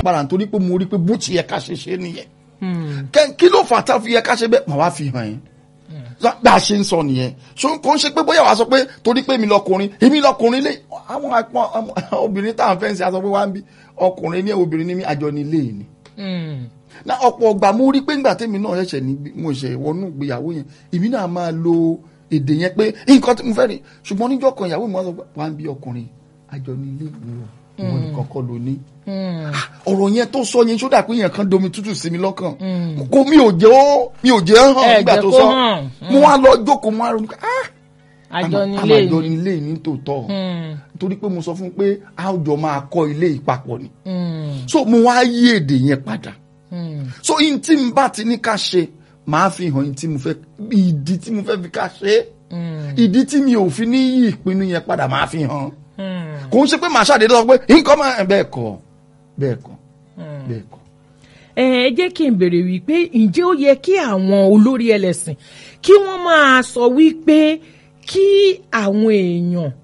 padà nítorí pé mo rí pé bó ti yẹ ká ṣe ṣe nìyẹn Kẹ́- kí ló fà tá a fi yẹ ká ṣe bẹ́ẹ̀ màá wá fi hàn yín bá a ṣe ń sọ nìyẹn so kò ń ṣe pé bóyá wàá sọ pé torí pé mi lọkùnrin èmi lọkùnrin lé àwọn àpọn àwọn obìnrin tá à ń fẹ́ ń ṣe aṣọ pé wá ń bí ọkùnrin ní obìnrin ní mi àjọ ní ilé ni na ọ̀pọ̀ ọgbà mo rí pé ńgbà tèmi náà ṣẹ̀ṣẹ̀ ní mo ṣẹ̀ wọnú ìgbéyàwó yẹn èmi náà máa lo èdè yẹn pé nǹkan tí mo fẹ́ rí ṣùgbọ́n níjọ́ kan ìyàwó mi wá sọ pé wá ń bí ọkùnrin àjọ ní ilé mi o ìwọ nìkan kọ́ ló ní. Ah, ọ̀rọ̀ yẹn tó sọ yẹn ṣódà pé yẹn kan domi tútù sí mi lọ́kàn kò mi ò jẹ́ ó mi ò jẹ́ hàn Ẹ nígbà jẹ́ tó kó sọ hàn. mo wá lọ jókòó mo wá ronú pé ah àjọ àmà- nílé àmà àjọ ni. nílé ní tòótọ́ torí pé mo sọ fún un pé a ó jọ máa kọ́ ilé ìpapọ̀ ni so mo wá yí èdè yẹn padà so in tí n bá ti ní ká ṣe màá fi hàn in tí mo fẹ́ ìdí tí mo fẹ́ fi ká ṣe é ìdí tí mi ò fi ní yí ìpinnu yẹn padà màá fi hàn kò ń ṣe pé màá ṣàdédé sọ pé nǹkan máa bẹ́ẹ̀ kọ́ bẹ́ẹ̀ kọ́ bẹ́ẹ̀ kọ́. ẹ ẹ jẹ́ kí n béèrè wípé ǹjẹ́ ó yẹ kí àwọn olórí ẹlẹ́sìn kí wọ́n máa sọ wípé kí àwọn èèyàn